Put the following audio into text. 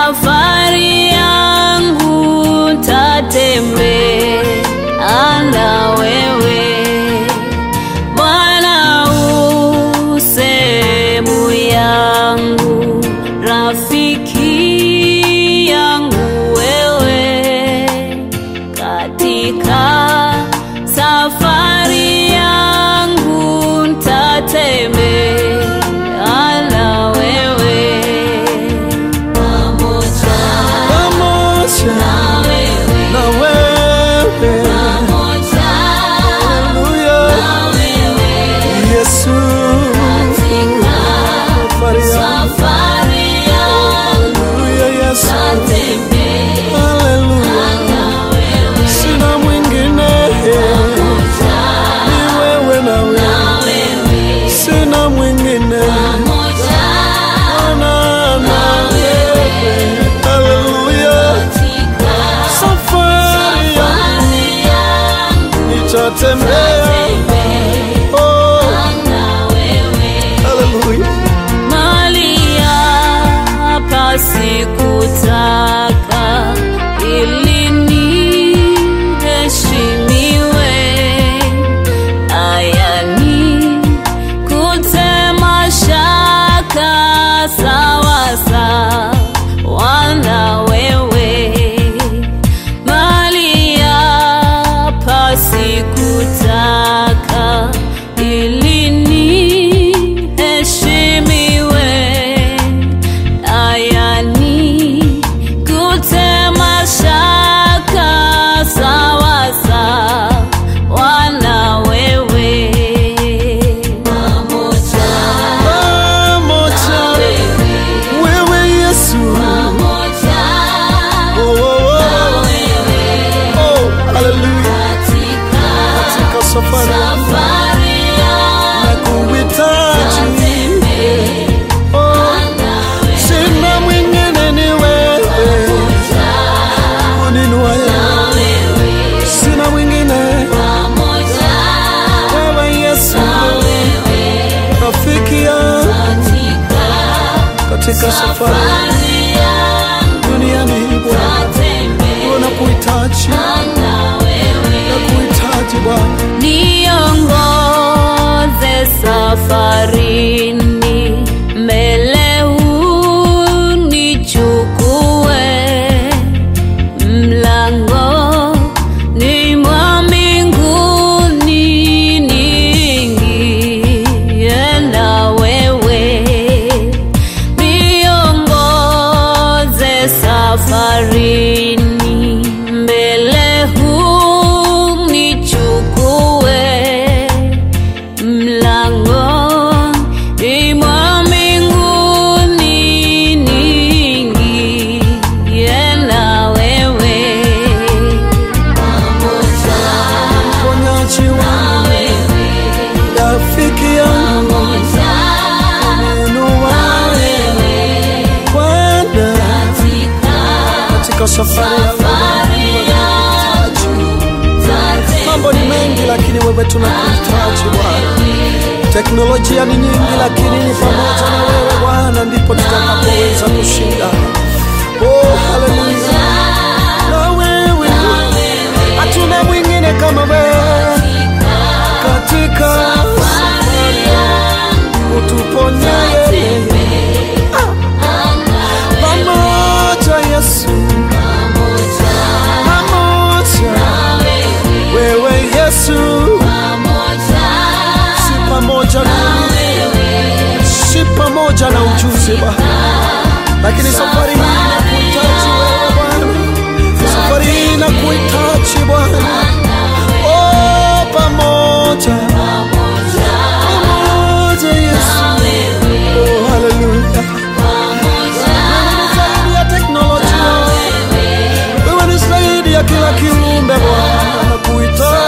safari yangu tatembea na wewe Bwana u sehemu yangu, rafiki yangu wewe, katika safari yangu ntatembea na wewe pamoja pamoja na wewe, na wewe. pamoja Haleluya. na wewe Yesu katika safari yangu. safari yangu Haleluya, Yesu. tatembea Haleluya. na wewe Sina mwingine pamoja ni wewe na wewe, na wewe sina mwingine pamoja Bwana na wewe. Haleluya. katika Safari yangu safari yangu nitatembea. tatembea Oh, na wewe haleluya. mali hapa sikutaka ili niheshimiwe aya ni kutema shaka sawa sawa na wewe mali hapa sikutaka ili niheshimiwe aya ni kutema shaka sawa sawa na wewe pamoja Pamoja wewe wewe Yesu. pamoja Oh, oh, oh. wewe Oh, haleluya. katika Katika safari safari yangu nakuhitaji. Oh, sina mwingine ni wewe. Uninuaye. Sina mwingine wewe Yesu. Rafiki yangu katika safari duniani Bwana nakuhitaji. Nakuhitaji Bwana. niongoze safarini mbele unichukue mlango ni mwa mbinguni niingie na wewe niongoze safarini mbele unichukue mlangoni mwa mbinguni niingie na wewe pamoja Mponyaji wangu, na wewe rafiki yangu, pamoja ninuaye Bwana katika safari yangu. Mambo ni mengi lakini wewe tunakuhitaji Bwana. Teknolojia ni nyingi lakini ni pamoja na wewe Bwana ndipo tutakapoweza kushinda. Oh, haleluya. Na wewe hatuna mwingine kama wewe katika safari utuponyaye pamoja Yesu pamoja wewe Yesu si pamoja na si pamoja na ujuzi Bwana, lakini safari hii nakuhitaji wewe Bwana, safari hii nakuhitaji Bwana, oh pamoja pamoja Yesu, oh haleluya. Wewe ni zaidi ya teknolojia, wewe ni zaidi ya kila kiumbe Bwana, nakuhitaji